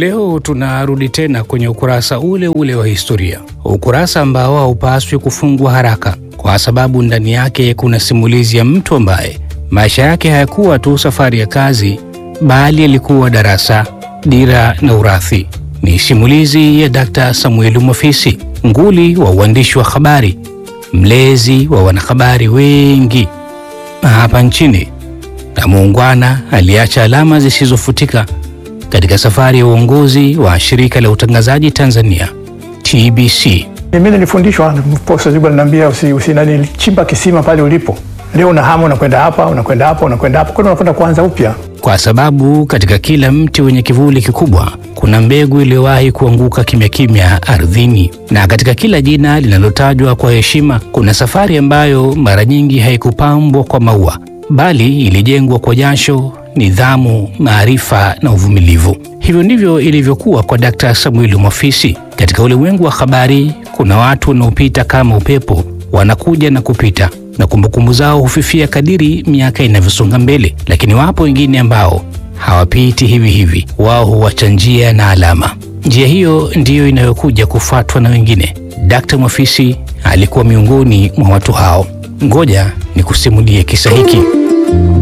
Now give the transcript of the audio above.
Leo tunarudi tena kwenye ukurasa ule ule wa historia, ukurasa ambao haupaswi kufungwa haraka, kwa sababu ndani yake kuna simulizi ya mtu ambaye maisha yake hayakuwa tu safari ya kazi, bali yalikuwa darasa, dira na urathi. Ni simulizi ya Dr. Samuel Mwafisi, nguli wa uandishi wa habari, mlezi wa wanahabari wengi hapa nchini na muungwana aliacha alama zisizofutika katika safari ya uongozi wa shirika la utangazaji Tanzania TBC. Mimi nilifundishwa posta zibu aliniambia usi, usi nani chimba kisima pale ulipo. Leo una hamu unakwenda hapa, unakwenda hapa, unakwenda hapa. Kwa hiyo unakwenda kuanza upya. Kwa sababu katika kila mti wenye kivuli kikubwa kuna mbegu iliyowahi kuanguka kimya kimya ardhini, na katika kila jina linalotajwa kwa heshima kuna safari ambayo mara nyingi haikupambwa kwa maua, bali ilijengwa kwa jasho, nidhamu, maarifa na uvumilivu. Hivyo ndivyo ilivyokuwa kwa Dkt. Samuel Mwafisi. Katika ulimwengu wa habari kuna watu wanaopita kama upepo, wanakuja na kupita na kumbukumbu zao hufifia kadiri miaka inavyosonga mbele, lakini wapo wengine ambao hawapiti hivi hivi, wao huacha njia na alama. Njia hiyo ndiyo inayokuja kufuatwa na wengine. Dkt. Mwafisi alikuwa miongoni mwa watu hao. Ngoja nikusimulie kisa hiki.